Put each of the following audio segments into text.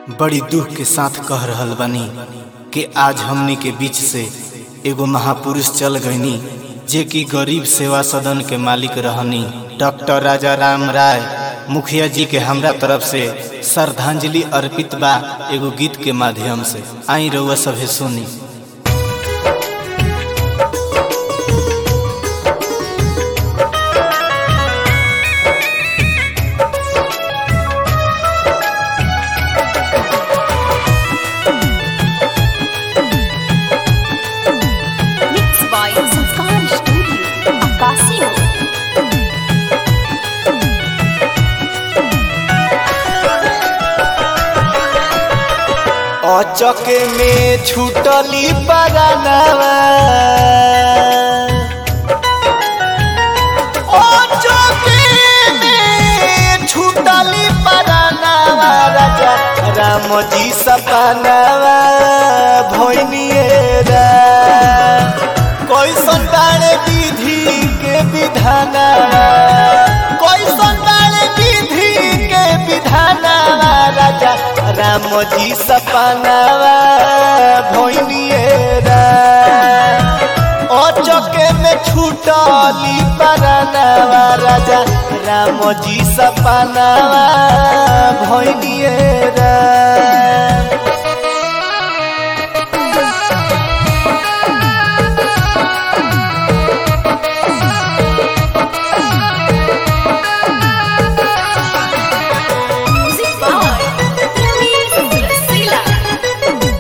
बड़ी दुख के साथ कह रहल बानी कि आज हमनी के बीच से एगो महापुरुष चल गईनी जे कि गरीब सेवा सदन के मालिक रहनी डॉक्टर राजा राम राय मुखिया जी के हमरा तरफ से श्रद्धांजलि अर्पित बा एगो गीत के माध्यम से आई रउआ सभे सुनी Mixed by Sanskar Studio, Acasio. अचके में छूटली परानावा अचके में छूटली परानावा राजा राम जी सपनावा भोइनिए रा कैसन बाड़े विधि के विधानावा कैसन बाड़े विधि के विधानावा राजा राम जी सपनावा भोइनिए रा अचके में छूटली परानावा राजा राम जी सपनावा भोइनिए रा Music by Ramesh Rasila.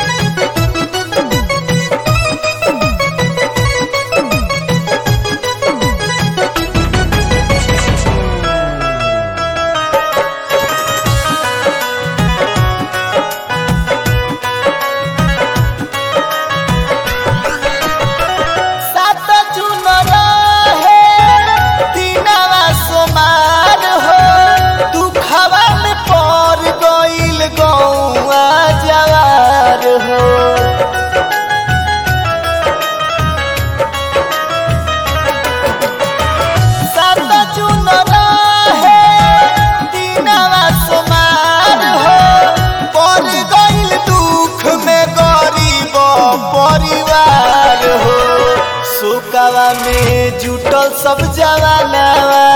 सात जून रहे दिनवा सोमार हो दुखवा में पड़ गइल गौआ जवार हो सात जून रहे दिनवा सोमार हो पड़ गइल दुख में गरीब परिवार हो सुकवा में जुटल सब जवानावा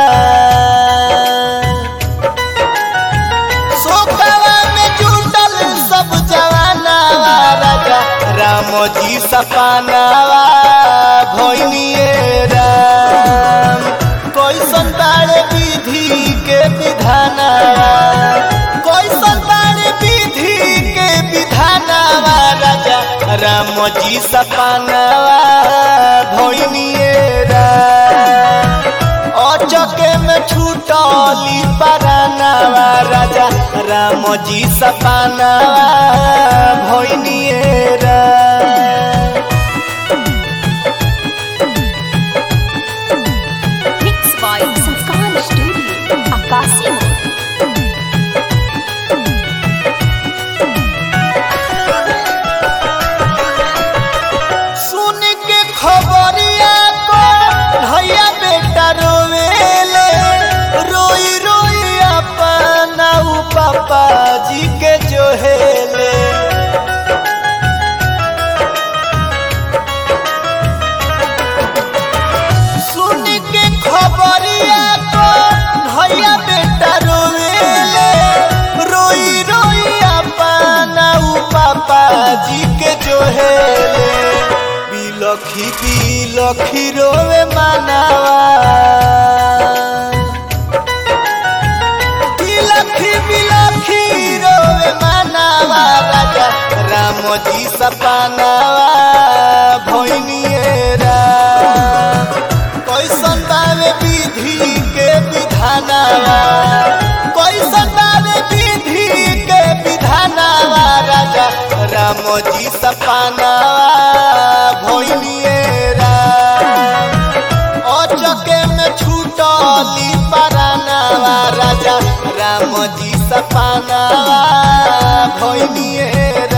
सुकवा में जुटल सब जवानावा राजा राम जी सपनावा भोइनिए राम कैसन बाड़े विधि के विधानावा कैसन बाड़े विधि के विधानावा राजा राम जी सपनावा भोइनिए राम अचके में छूटली परानावा राजा राम जी सपनावा भोइनिए Ram Mixed by Sanskar Studio, Acasio. सुन के खबरिया को भैया बेटा रोवेले रोई रोई अपना उ पापा जी के जोहेले सुन के खबरिया को भैया बेटा रोवेले रोई रोई अपना उ पापा जी के जोहेले बिलखी बिलखी रोवे मानावा बिलखी बिलखी रोवे मानावा राजा राम जी सपनावा भोइनिए राम कैसन बावे विधि के विधानावा कैसन बावे विधि के विधानावा राजा राम जी सपनावा भोइनिए राम अचके में छूटली परानावा राजा राम जी सपनावा भोइनिए